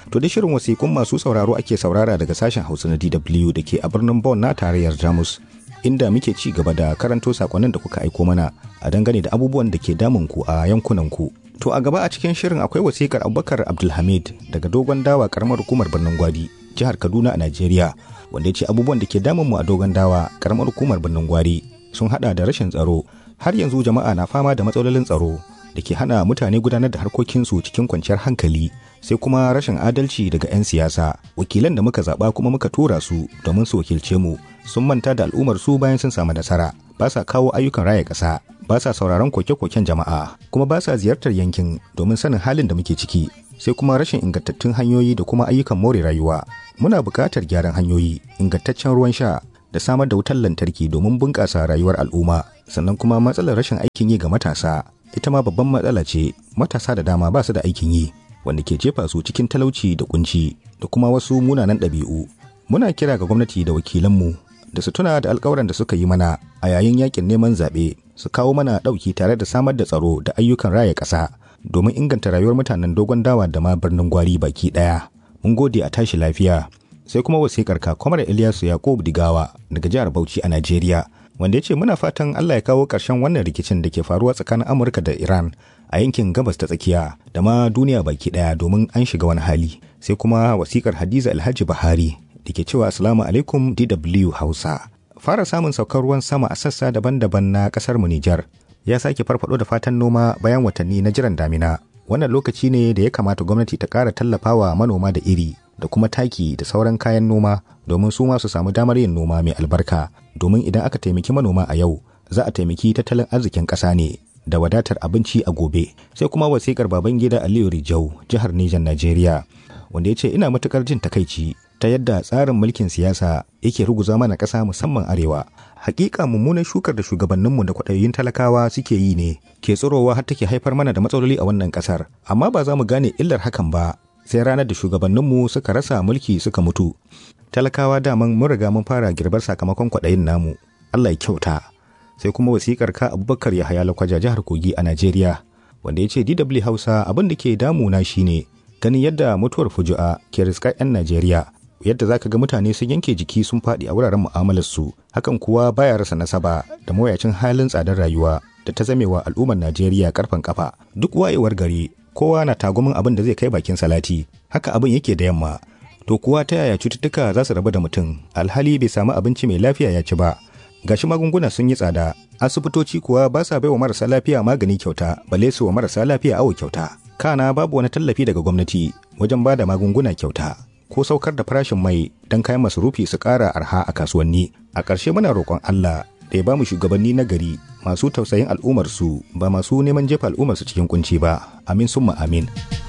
To da shirin wasiƙun masu sauraro ake saurara daga sashen Hausa na DW da ke a birnin Bonn na tarayyar Jamus. Inda muke ci gaba da karanto sakonnin da kuka aiko mana a dangane da abubuwan da ke damun ku a yankunan ku. To a gaba a cikin shirin akwai wasiƙar Abubakar Abdulhamid daga dogon dawa karamar hukumar birnin Gwari, jihar Kaduna a Najeriya, wanda ya ce abubuwan da ke damun mu a dogon dawa karamar hukumar birnin Gwari sun hada da rashin tsaro. Har yanzu jama'a na fama da matsalolin tsaro da ke hana mutane gudanar da harkokinsu cikin kwanciyar hankali sai kuma rashin adalci daga 'yan siyasa wakilan da muka zaɓa kuma muka tura su domin su wakilce mu sun manta da al'ummar su bayan sun samu nasara ba sa kawo ayyukan raya ƙasa ba sa sauraron koke-koken jama'a kuma ba sa ziyartar yankin domin sanin halin da muke ciki sai kuma rashin ingantattun hanyoyi da kuma ayyukan more rayuwa muna buƙatar gyaran hanyoyi ingantaccen ruwan sha da samar da wutar lantarki domin bunƙasa rayuwar al'umma sannan kuma matsalar rashin aikin yi ga matasa ita ma babban matsala ce matasa da dama ba su da aikin yi wanda ke jefa su cikin talauci da kunci da kuma wasu munanan ɗabi'u muna kira ga gwamnati da wakilanmu da su tuna da alkawuran da suka yi mana a yayin yakin neman zaɓe su kawo mana ɗauki tare da samar da tsaro da ayyukan raya ƙasa domin inganta rayuwar mutanen dogon dawa da ma birnin gwari baki ɗaya mun gode a tashi lafiya sai kuma wasiƙar ka kwamar Ilyasu Yakubu Digawa daga jihar Bauchi a Najeriya wanda ya ce muna fatan Allah ya kawo ƙarshen wannan rikicin da ke faruwa tsakanin Amurka da Iran a yankin gabas ta tsakiya da ma duniya baki ɗaya domin an shiga wani hali sai kuma wasiƙar Hadiza Alhaji Bahari da ke cewa Assalamu alaikum DW Hausa fara samun saukar ruwan sama a sassa daban-daban na ƙasar mu Nijar ya sake farfado da fatan noma bayan watanni na jiran damina wannan lokaci ne da ya kamata gwamnati ta ƙara tallafawa manoma da iri da kuma taki da sauran kayan noma domin su ma su samu damar yin noma mai albarka domin idan aka taimaki manoma a yau za a taimaki tattalin arzikin ƙasa ne da wadatar abinci a gobe sai kuma wasiƙar baban gida aliyu rijau jihar nijar najeriya wanda ya ce ina matukar jin takaici ta yadda tsarin mulkin siyasa yake ruguza mana ƙasa musamman arewa hakika mummunan shukar da shugabanninmu da kwaɗayoyin talakawa suke yi ne ke tsirowa har take haifar mana da matsaloli a wannan ƙasar amma ba za mu gane illar hakan ba sai ranar da shugabanninmu suka rasa mulki suka mutu talakawa daman mun riga mun fara girbar sakamakon kwaɗayin namu allah ya kyauta sai kuma wasikar ka abubakar ya haya lakwaja jihar kogi a najeriya wanda ya ce dw hausa abin da ke damuna shine ganin yadda mutuwar fuju'a ke riskar 'yan najeriya yadda zaka ga mutane sun yanke jiki sun faɗi a wuraren mu'amalarsu hakan kuwa baya rasa nasaba da mawuyacin halin tsadar rayuwa da ta zamewa al'ummar najeriya karfan kafa duk wayewar gari kowa na tagumin abin da zai kai bakin salati haka abin yake da yamma to kuwa ta yaya cututtuka za su rabu da mutum alhali bai samu abinci mai lafiya ya ci ba gashi magunguna sun yi tsada asibitoci kuwa ba sa baiwa marasa lafiya magani kyauta balle su wa marasa lafiya awo kyauta kana babu wani tallafi daga gwamnati wajen ba da magunguna kyauta ko saukar da farashin mai don kayan masarufi su ƙara arha a kasuwanni a ƙarshe muna roƙon Allah da ya ba mu shugabanni na gari masu tausayin al'ummarsu ba masu neman jefa al'ummarsu cikin kunci ba amin summa amin